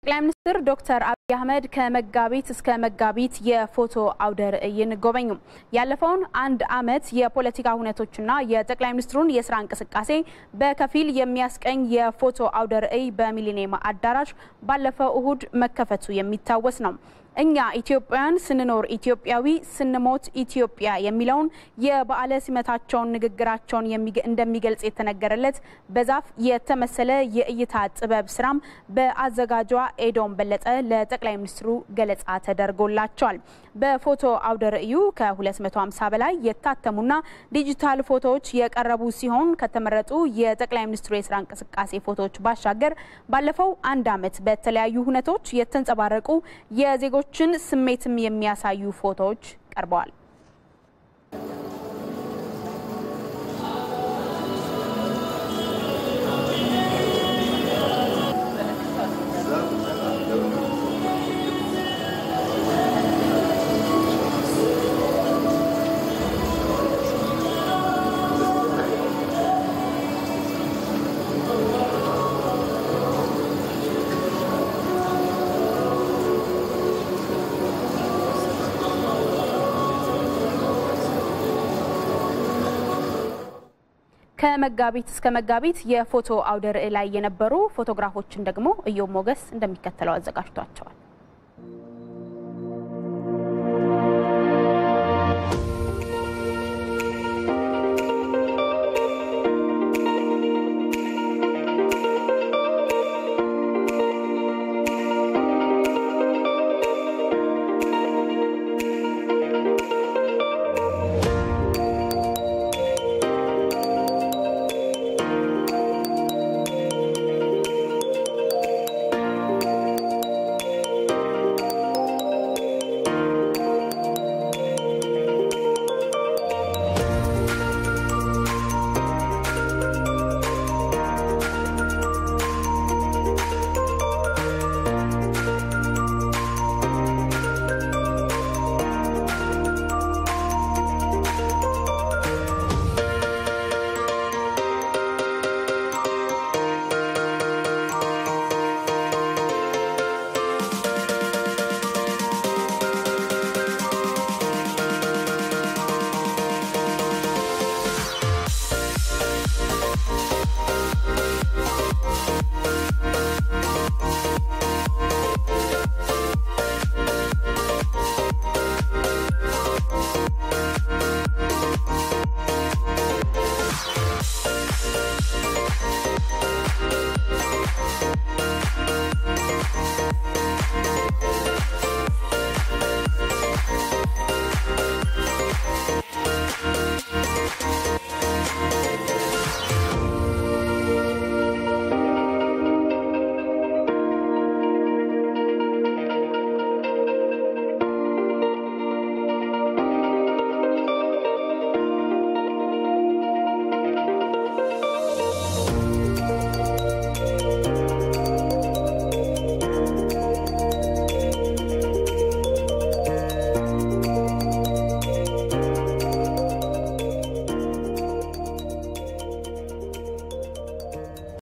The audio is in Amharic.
ጠቅላይ ሚኒስትር ዶክተር አብይ አህመድ ከመጋቢት እስከ መጋቢት የፎቶ አውደ ርዕይን ጎበኙ። ያለፈውን አንድ ዓመት የፖለቲካ ሁነቶችና የጠቅላይ ሚኒስትሩን የስራ እንቅስቃሴ በከፊል የሚያስቀኝ የፎቶ አውደ ርዕይ በሚሊኒየም አዳራሽ ባለፈው እሁድ መከፈቱ የሚታወስ ነው። እኛ ኢትዮጵያውያን ስንኖር ኢትዮጵያዊ ስንሞት ኢትዮጵያ የሚለውን የበዓለ ሲመታቸውን ንግግራቸውን እንደሚገልጽ የተነገረለት በዛፍ የተመሰለ የእይታ ጥበብ ስራም በአዘጋጇ ኤዶም በለጠ ለጠቅላይ ሚኒስትሩ ገለጻ ተደርጎላቸዋል። በፎቶ አውደ ርዕዩ ከ250 በላይ የታተሙና ዲጂታል ፎቶዎች የቀረቡ ሲሆን ከተመረጡ የጠቅላይ ሚኒስትሩ የስራ እንቅስቃሴ ፎቶዎች ባሻገር ባለፈው አንድ ዓመት በተለያዩ ሁነቶች የተንጸባረቁ የዜጎች ችን ስሜትም የሚያሳዩ ፎቶዎች ቀርበዋል። ከመጋቢት እስከ መጋቢት የፎቶ አውደ ርዕይ ላይ የነበሩ ፎቶግራፎችን ደግሞ እዮም ሞገስ እንደሚከተለው አዘጋጅቷቸዋል።